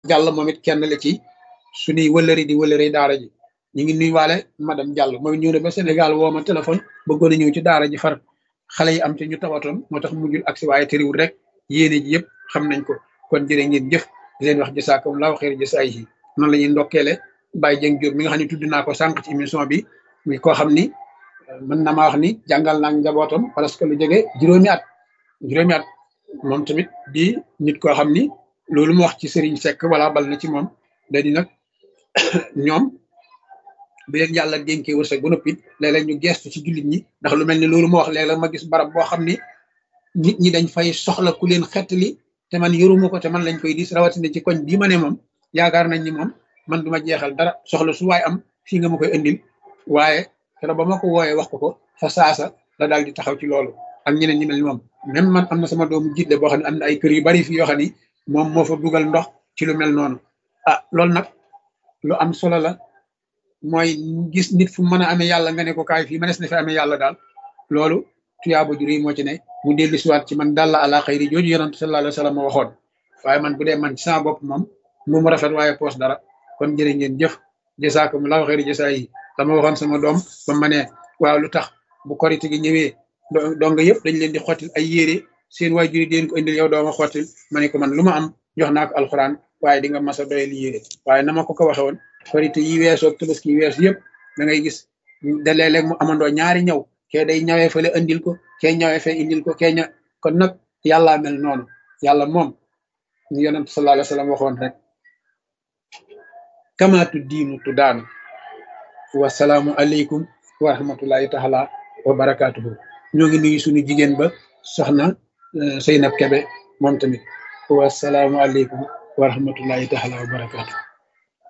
Diallo moom it kenn la ci suñuy wëllëri di wëllëri daara ji ñu ngi nuyuwaale madame Diallo moom it ñëw na ba Sénégal woo ma téléphone bëggoon a ñëw ci daara ji far xale yi am te ñu tawatoon moo tax mujjul agsi waaye tëriwul rek yéene ji yëpp xam nañ ko kon jërë ngeen jëf di leen wax jasaakumullaahu xayra jasaa'ihi noonu la ñuy ndokkeele Baye Dieng Diop mi nga xam ne tudd naa ko sànq ci émission bi muy koo xam ni mën na maa wax ni jàngal naa njabootam parce que lu jege juróomi at juróomi at moom tamit di nit koo xam ni loolu mu wax ci Serigne Seck wala bal na ci moom da di nag ñoom bu leen yàlla dénkee wërsëg ba noppi léeg-léeg ñu gestu ci jullit ñi ndax lu mel ni loolu ma wax léeg-léeg ma gis barab boo xam ni nit ñi dañ fay soxla ku leen xettali te man yoruma ko te man lañ koy dis rawatina ci koñ bii ma ne moom yaakaar nañ ni moom man duma jeexal dara soxla su waay am fii nga ma koy indil waaye keroog ba ma ko wooyee wax ko ko fa saasa la daal di taxaw ci loolu ak ñeneen ñi mel ni moom même man am na sama doomu jiitle boo xam ne am na ay kër yu bari fii yoo xam ni moom moo fa dugal ndox ci lu mel noonu ah loolu nag lu am solo la mooy gis nit fu mën a amee yàlla nga ne ko kaay fii mënees na fi amee yàlla daal loolu tuyaaba ju rëy moo ci ne mu dellu siwaat ci man dalla ala xayri jooju yonent sallallahu alayhi wa sallam waxoon waaye man bu dee man ci sama bopp moom mu mu rafet waaye poos dara kon jërë ngeen jëf jasaakumullahu xayri jasaa yi dama waxoon sama doom ba ma ne waaw lu tax bu korite gi ñëwee dong yëpp dañ leen di xottil ay yére seen waajur yi deen ko indil yow dooma xottil ma ne ko man lu ma am jox naa ko alxuraan waaye di nga mas a doyal yére waaye na ma ko ko waxe woon korite yi weesoo tabaski yi weesu yëpp da ngay gis da léeg-léeg mu amandoo ñaari ñaw kee day ñawee fële indil ko kee ñawee fee indil ko kee ña kon nag yàllaa mel noonu yàlla moom ñu yonent sallallahu alayhi wa sallam waxoon rek kamaatu diinu tu daanu wasalaamu aleykum wa rahmatullahi taala wa barakaatuhu ñoo ngi nuyu suñu jigéen ba soxna Seynab Kebe moom tamit wasalaamu aleykum wa rahmatullahi taala wa barakaatuhu